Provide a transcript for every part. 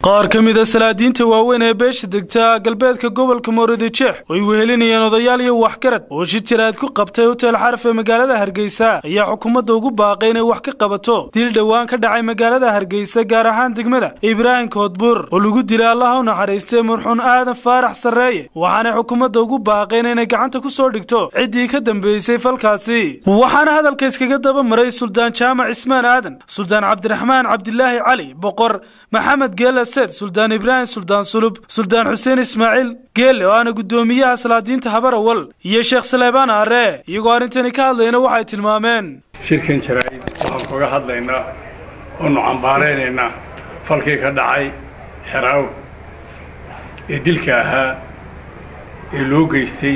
qaar ka mid a salaadiinta waaweyn ee beesha degta galbeedka gobolka moorodijeex oo ay wehelinayeen odayaal iyo waxgarad oo shi jiraad ku qabtay hotel xaraf ee magaalada hargeysa ayaa xukuumadda ugu baaqay inay wax ka qabato dil dhowaan ka dhacay magaalada hargeysa gaar ahaan degmada ibraahim koodbuur oo lagu dilay allaha u naxariistay murxuun aadan faarax sarreeye waxaanay xukuumadda ugu baaqeen inay gacanta ku soo dhigto ciddii ka dambeysay falkaasi waxaana hadalka iskaga daba maray suldaan jaamac cismaan aadan suldaan cabdiraxmaan cabdilaahi cali boqor maxamed geela suldaan ibraahim suldaan sulub suldaan xuseen ismaaciil geelle oo aana guddoomiyaha salaadiinta habarawal iyo sheekh saleebaan aare iyagoo arrintani ka hadlayna waxay tilmaameen shirkan jaraa'id waxaan kaga hadlaynaa oonu cambaaraynaynaa falkii ka dhacay xeraaw ee dilka ahaa ee loo geystay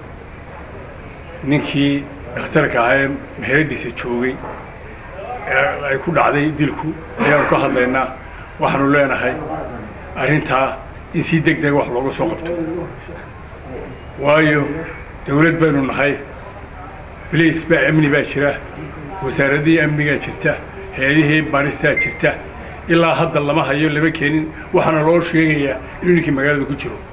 ninkii dhakhtarka ahaa ee meheradiisa joogay ee ay ku dhacday dilku ayaanu ka hadlaynaa waxaanu leenahay arrintaa in si deg dega wax looga soo qabto waayo dawlad baynu nahay bliis baa amni baa jira wasaaraddii amnigaa jirta hay-adihii baadhistaa jirta ilaa hadda lama hayo lama keenin waxaana loo sheegayaa inuu ninkii magaalada ku jiro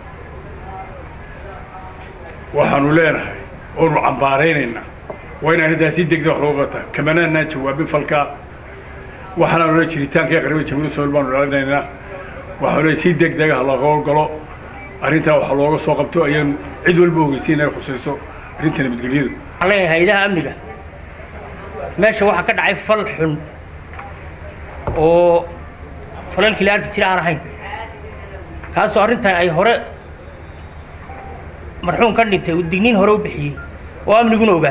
waxaanu leenahay oonu cambaaraynaynaa waa in arrintaa si deg deg wax looga qabtaa kamanaanaan jawaabin falkaa waxaanaanu le jiritaanka qaribada jamhuuiyadda somaal baanu dhalinaynaa waxaanu le si deg dega ha looga howlgalo arrintaa waxa looga soo qabto ayaanu cid walba ogeysa inay khusayso arrinta nabadgelyadu waxaan leeyahay hay-adaha amniga meesha waxaa ka dhacay fal xun oo falalkii la arki jira aan ahayn kaasoo arrintan ay hore marxuum ka dhintay uu digniin hore u bixiyey oo amniguna ogaa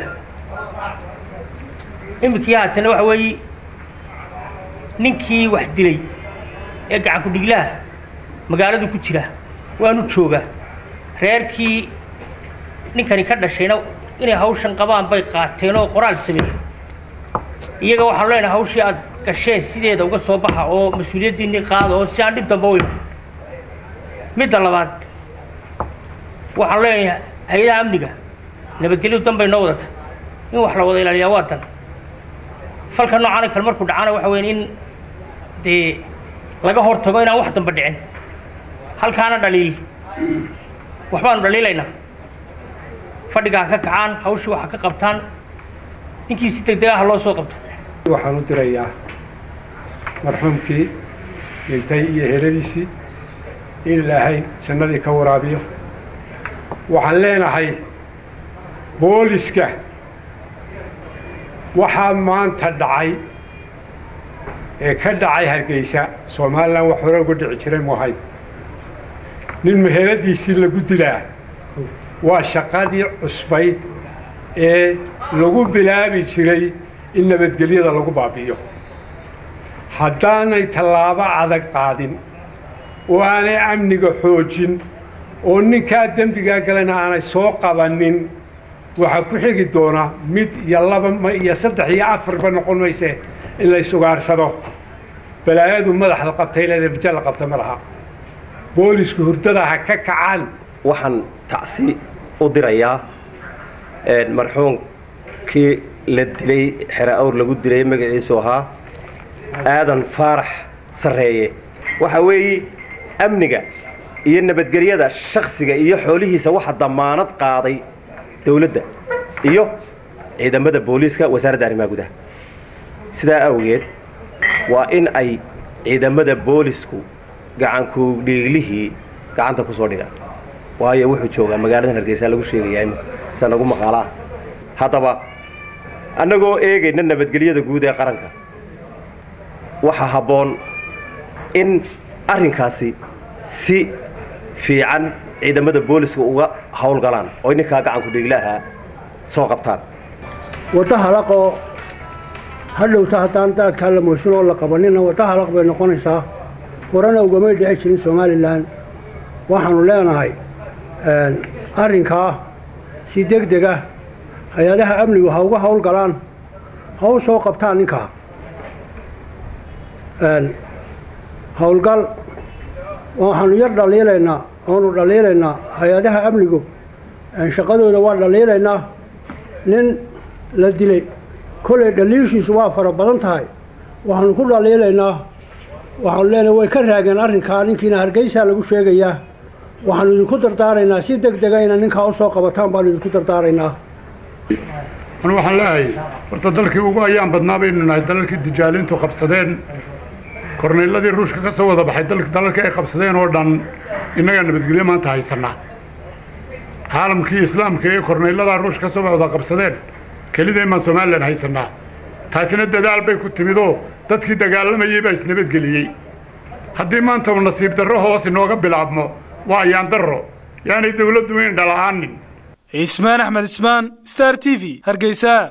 iminkii haatana waxa weeye ninkii wax dilay ee gacanku dhiglaha magaaladu ku jira waanu joogaa reerkii ninkani ka dhashayna inay hawshan qabaan bay qaateen oo qoraal sameeyey iyaga waxaanu leenahay hawshii aad gasheen sideeda uga soo baxa oo mas-uuliyaddiinii qaada oo si aan dhib damba u iman midda labaad waxaanu leenahay hay-adaha amniga nabadgelyadu dan bay noo wadata in wax la wada ilaaliyaa waa dan falka noocaana kale markuu dhacana waxa weya in dee laga hor tago inaan wax damba dhicin halkaana dhaliil waxbaanu dhaliilaynaa fadhigaa ka kacaan hawshii waxa ka qabtaan ninkii si deg deg ah loo soo qabto waxaan u dirayaa marxuumkii dhintay iyo heladiisii in ilaahay jannadii ka waraabiyo waxaan leenahay booliska waxaa maanta dhacay ee ka dhacay hargeysa somalilan wax hore uga dhici jiray mu ahayn nin meheradiisii lagu dilaa waa shaqadii cusbayd ee lagu bilaabi jiray in nabadgelyada lagu baabi'iyo haddaanay tallaabo adag qaadin oo aanay amniga xoojin oo ninkaa dembigaa galana aanay soo qabanin waxaa ku xigi doona mid iyo laba iyo saddex iyo afarba noqon mayse in la isugaarsado balaayadu madaxda qabtay leeda bija la qabta ma laha boolisku hurdada ha ka kacaan waxaan tacsi u dirayaa marxuumkii la dilay xere awr lagu dilay magaciisu ahaa aadan faarax sarreeye waxa weeye amniga iyo nabadgelyada shaksiga iyo xoolihiisa waxa damaanad qaaday dawladda iyo ciidamada booliiska wasaaradda arrimaha gudaha sidaa awgeed waa in ay ciidamada boolisku gacanku dhiiglihii gacanta ku soo dhigaan waayo wuxuu joogaa magaaladan hargeysa lagu sheegayaa imika sa nagu maqaala ah haddaba annagoo eegayna nabadgelyada guud ee qaranka waxaa habboon in arrinkaasi si fiican ciidamada booliska uga howlgalaan oo ninkaa gacanku dhiiglaha soo qabtaan waddo halaqoo hadhowta haddaan daadkaa la moysan oo la qabanina waddo halaq bay noqonaysaa horena ugamay dhici jirin somalilan waxaannu leenahay arrinkaa si deg dega hay-adaha amnigu ha uga howlgalaan ha u soo qabtaan ninkaa howlgal waxaannu yar dhaliilaynaa oonu dhaliilaynaa hay-adaha amnigu shaqadooda waa dhaliilaynaa nin la dilay kollay dhaliishiisu waa fara badan tahay waxaanu ku dhaliilaynaa waxaanu leenahay way ka raageen arrinkaa ninkiina hargeysaa lagu sheegayaa waxaanu idinku dardaaraynaa si deg dega ina ninkaa u soo qabataan baanu idinku dardaaraynaa anu waxaan leeyahay horta dalkii ugu ayaan badnaa baynu nahay dalalkii dijaalintu qabsadeen korneyladii ruushka ka soo wada baxay dalalkii ay qabsadeen oo dhan innagaa nabadgelyo maanta haysanaa caalamkii islaamka ee korneyladaa ruushka ka soo wada qabsadeen kelideen baan somalilan haysanaa taasina dadaal bay ku timidoo dadkii dagaalamayey baa isnabadgeliyey haddii maanta uu nasiib darro hoos inooga bilaabmo waa ayaan darro yaanay dawladdu in dhala'aanin cismaan axmed ismaan star t v hargeysa